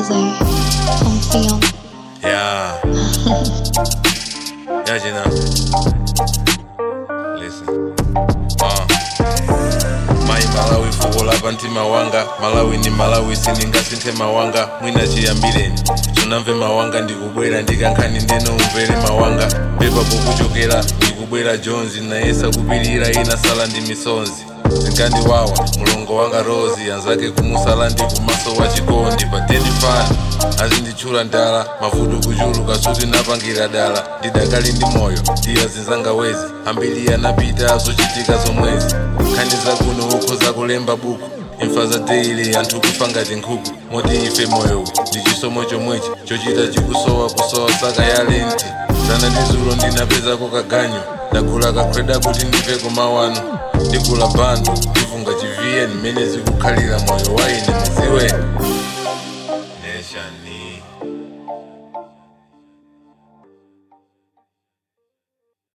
Jose on film. Yeah. yeah, Gina. Listen. Uh. Mai Malawi fuko lapa mtima wanga Malawi ni Malawi siningasinthe mawanga mwina chiyambireni sunamve mawanga ndikubwera ndikankhani ndeno umvere mawanga pepa pokuchokera ndikubwera jonzi nayesa kupirira inasala ndi misonzi zinkandiwawa mulongo wanga rozi anzake kumusala ndi kumaso wa chikondi pa 10 fani azinditchula ndala mavuto kuchuluka suti napangira dala ndidakali ndi moyo ndiya zinzanga wezi ambiri anapita zochitika zomwezi nkhani zakuno ukho zakulemba buku imfa za deili anthu kufa ngati nkhuku moti ife moyowu ndi chisomo chomwechi chochita chikusowa kusowa saka ya lenti zana ndi zulo ndinapezako kaganyo ndagula kakhweda kuti ndife kumawano ndigula bando ndifunga chivn mmene zikukhalira moyo waine muziweni neshani